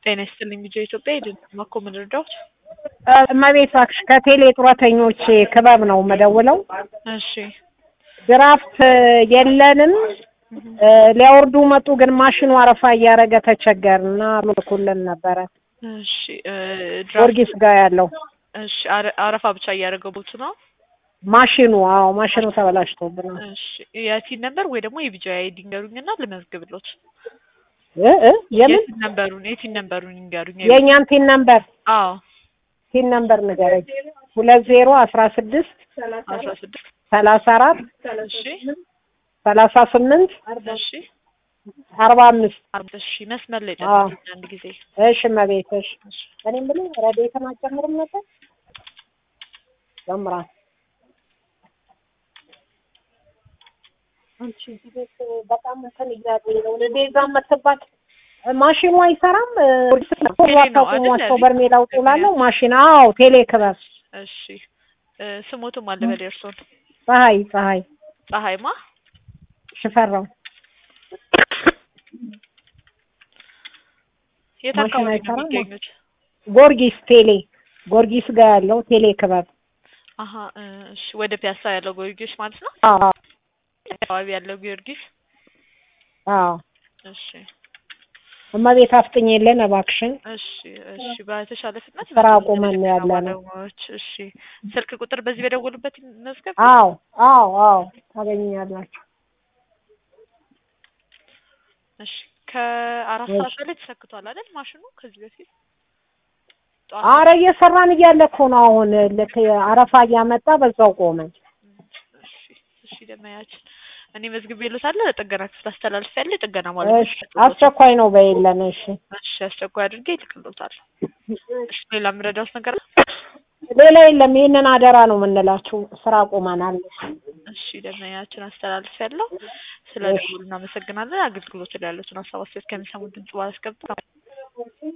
ጤና ይስጥልኝ ልጆ ኢትዮጵያ የድንማ እኮ ምን ልርዳዎት? እመቤት እባክሽ ከቴሌ ጡረተኞች ክበብ ነው የምደውለው። እሺ ድራፍት የለንም ሊያወርዱ መጡ፣ ግን ማሽኑ አረፋ እያደረገ ተቸገርን እና ልኩልን ነበረ እሺ እ ድራፍት ጊዮርጊስ ጋር ያለው እሺ አረ- አረፋ ብቻ እያደረገቡት ነው። ማሽኑ። አዎ ማሽኑ ተበላሽቶብናል። እሺ የቲን ነበር ወይ ደግሞ የቢጃ አይዲ ንገሩኝና ልመዝግብሎት። እ እ የምን የቲን ነምበሩን የቲን ነምበሩን ይንገሩኝ። የእኛን ቲን ነምበር አዎ ቲን ነምበር ንገረኝ። ሁለት ዜሮ አስራ ስድስት አስራ ስድስት ሰላሳ አራት እሺ ሰላሳ ስምንት እሺ አርባ አምስት አርባ እሺ መስመር ላይ አዎ። ጠብቁኝ አንድ ጊዜ እሺ እመቤት እሺ እኔ የምልህ ረዴትን አትጨምርም ነበር ጨምራል አንቺ እዚህ ቤት በጣም እንትን እያለኝ ነው እኔ ቤዛ የምትባል ማሽኑ አይሰራም ቴሌ ነው አይደል? ዋቸው በርሜል አውጡ ላለው ማሽን አዎ ቴሌ ክበብ እሺ እ ስሞቱም አለ በል የእርሶን ፀሐይ ፀሐይ ፀሐይማ ሽፈራው የት ማሽን አካባቢ ነው አይሰራም? የሚገኙት? ጊዮርጊስ ቴሌ ጊዮርጊስ ጋር ያለው ቴሌ ክበብ አሀ እ እሺ ወደ ፒያሳ ያለው ጊዮርጊስ ማለት ነው። አዎ አካባቢ ያለው ጊዮርጊስ አዎ እሺ እመቤት አፍጥኝ የለን እባክሽን እሺ እሺ በተሻለ ፍጥነት ስራ መቶ አቁመን ነው ያለነው። ባለሙያዎች እሺ ስልክ ቁጥር በዚህ በደወሉበት መዝገብ አዎ አዎ አዎ ታገኛላችሁ እሺ ከአራት እሺ። ሰዓት በላይ ተሰክቷል አይደል ማሽኑ ከዚህ በፊት ጠዋት አረ እየሰራን እያለ እኮ ነው አሁን ልክ አረፋ እያመጣ በዛው ቆመን እሺ እሺ ደመያችን እኔ መዝግቤ ልዎታለሁ ለጥገና ክፍል አስተላልፌያለሁ የጥገና ማለት እሺ አስቸኳይ ነው በየለን እሺ እሺ አስቸኳይ አድርጌ ይልክልዎታል እሺ ሌላ የምረዳዎት ነገር አለ? ሌላ የለም ይህንን አደራ ነው የምንላችሁ ስራ ቆመናል እሺ ደመያችን አስተላልፌያለሁ ስለ እሺ። ደውሉ እናመሰግናለን አገልግሎት ላይ ያሉትን ሀሳብ አስተያየት ከሚሰሙ ድምጽ ባላስገብታ